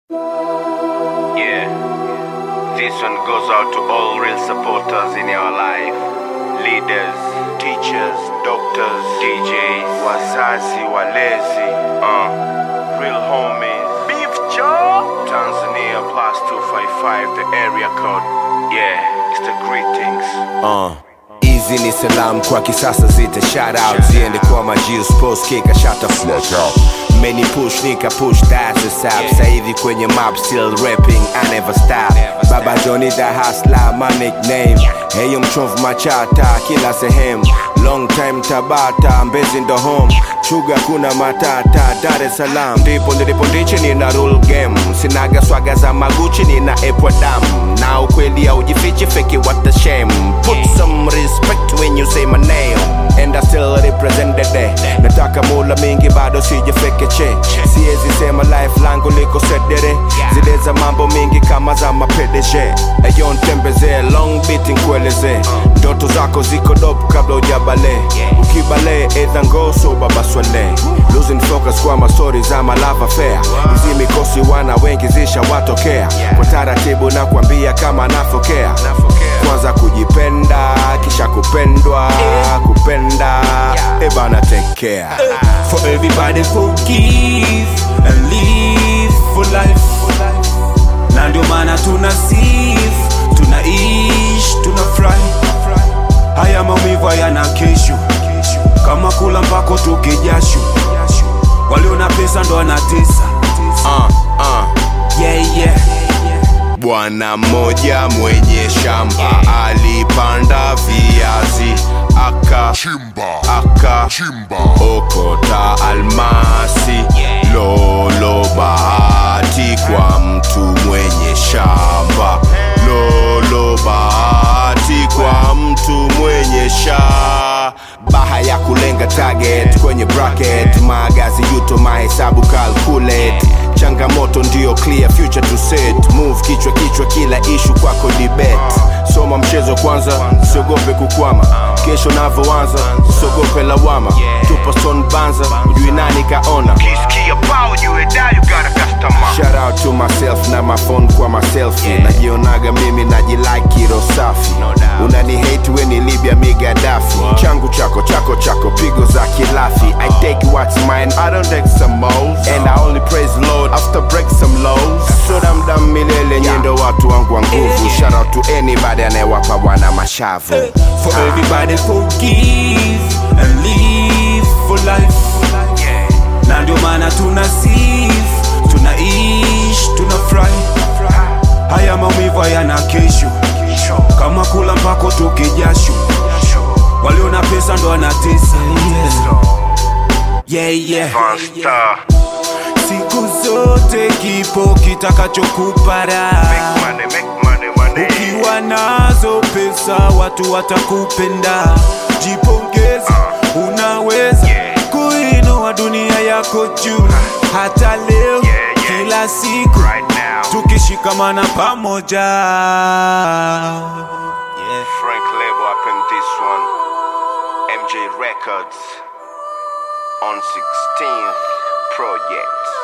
Yeah. This one goes out to all real supporters in your life. Leaders, teachers, doctors, DJs, wazazi, walezi, uh, real homies. Beef Joe! Tanzania plus 255, the area code. Yeah, it's the greetings. Uh. Hizi ni salam kwa kisasa zita shout out ziende kwa majio sports kika shut the fuck up Many push nika push that's the sap Sasa hivi kwenye map still rapping I never stop Baba Johnny the hustler my nickname Heyo mchomvu machata kila sehemu Long time Tabata Mbezi ndo home Chuga kuna matata Dar es Salaam ndipo nilipo ndichi nina rule game Sinaga swaga za maguchi nina epwa damu Na ukweli haujifichi fake it, what a shame Put some respect when you say my name And I still represent the day Nataka mula mingi bado sijafekeche Siezi sema life langu liko sedere Zile za mambo mingi kama za mapedeje Eyo ntembeze long beat nkueleze Ndoto zako ziko dope kabla ujabale Ukibale edha ngoso baba swale Losing focus kwa mastori za malava fair Hizi mikosi wana wengi zisha watokea Kwa taratibu na kuambia kama nafokea Kwanza kujipenda kisha kupendwa Kupenda ebana take care For everybody forgive and live for life na ndio maana tuna sif tunaishi tunafurahi haya maumivu hayana kesho kama kula mpako tukijasho walio na pesa ndo wanatesa uh, uh. yeah, yeah. Bwana mmoja mwenye shamba alipanda viazi aka Chimba, aka chimba, okota almasi lolo bahati kwa mtu mwenye shamba lolo bahati kwa mtu mwenye sha baha ya kulenga target kwenye bracket magazi yuto mahesabu calculate changamoto ndio clear future to set move kichwa kichwa kila ishu kwako debate soma mchezo kwanza siogope kukwama kesho navyoanza siogope lawama tupa son banza ujui nani kaona Kisikia pao juu da you got a customer. Shout out to myself na my phone kwa myself Yeah. najionaga mimi najilike ro safi No doubt. unani hate we ni libya migadafi changu chako chako chako pigo za kilafi i take what's mine i don't take some moles and i only praise lord after break some lows so damdam milele nyendo watu wangu wa nguvu shout out to anybody anayewapa bwana mashavu For everybody forgive and live for life na ndio maana tuna sif tunaishi tunafurahi haya maumivu hayana kesho kama kula mpako tukijasho walio na pesa ndo wanatesa yeah, yeah. Monster. siku zote kipo kitakachokupa raha Make money, make money, money. ukiwa nazo pesa watu watakupenda jipongeze unaweza Yeah. kuinua dunia yako juu hata leo Yeah, yeah. kila siku Right now. tukishikamana pamoja yeah. frank label up in this one mj records on 16th project